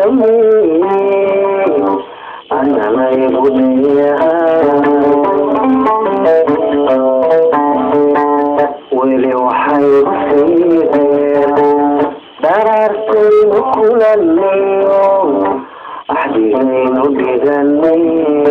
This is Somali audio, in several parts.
dhameeyey analaygu leeyahay weli waxaygu siideen dharaartaynu kulanayo axdigaynu dhiganay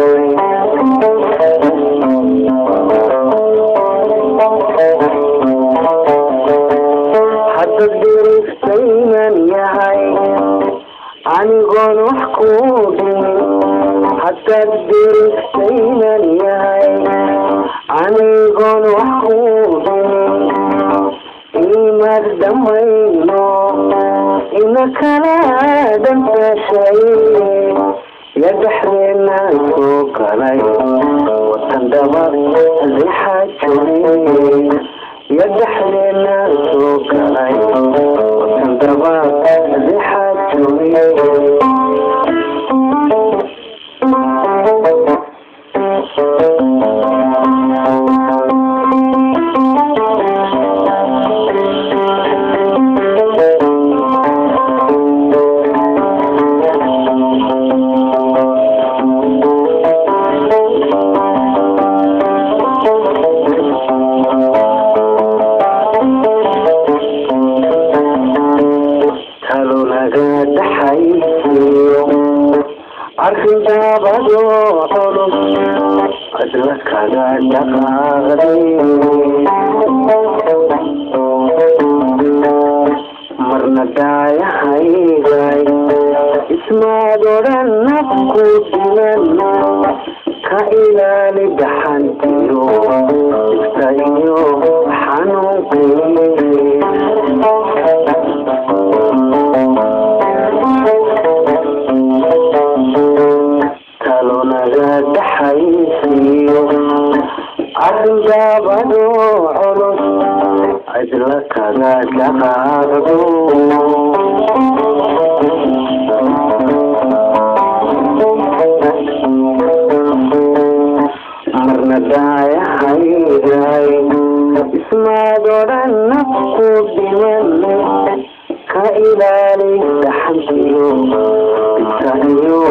hadda diriftaynan yahay anigoon wax kuu dhimin haddaad diriftaynan yahay anigoon wax kuu dhimin imaad dhamayno ina kala dhantaashay ya dhexdeena soo galay watan dhaba lixaa jiray ya dhexdeena soo galay watan dhaba lixaa jiray talo naga dhaxaysiyo arrintaabadoo culus adla kaga dhaqaaqday marna daayahayday ismaad odhan nafku dilan ka ilaali dhaxantiyo ifta iyo xanuunqii talonaga dhaxaysiyo arrintaabadoo culus cidla kaga dhaqaaqdo marna daayahayday ismaad odhan nafku dhiman ka ilaali dhaxantiyo ifta iyo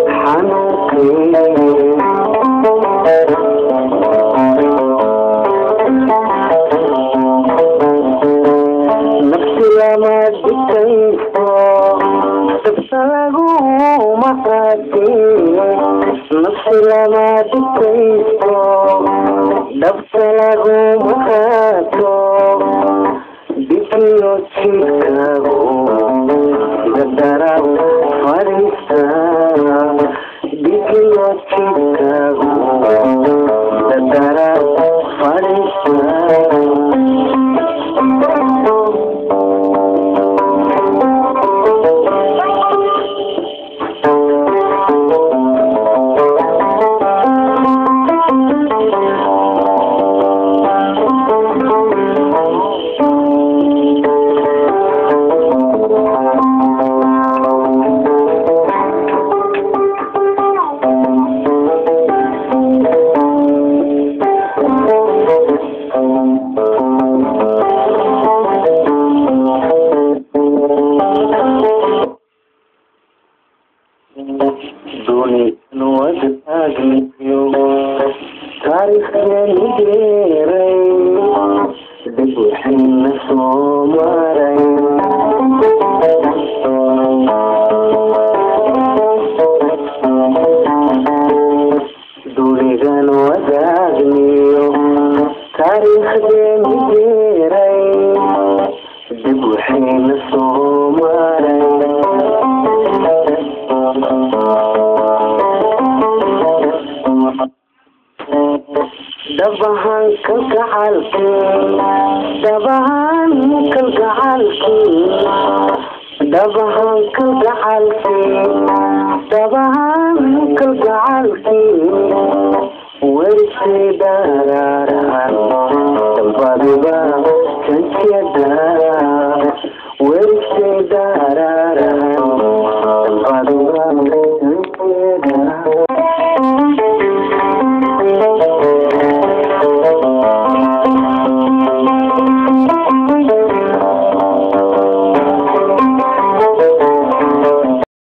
xanuunkii nafsi lama dhigtaysto dabta laguma qaadiyo nafsi lama dhigtaysto dabta laguma qaato bikiyo jidkaagu dadara fadhiista bikiyo jidkaagu dadara dunidan wadaagniyo taariikhdeenu geeray dib waxayna soo maray dunidan wadaagniyo taariikhdeenu geeray dib waxayna soo maray dabahan kalgacalkii dabahan kalgacalkii dabahan kalgacalkii dabahan kalgacalkii werisay daraarahan dambadiba kankiyada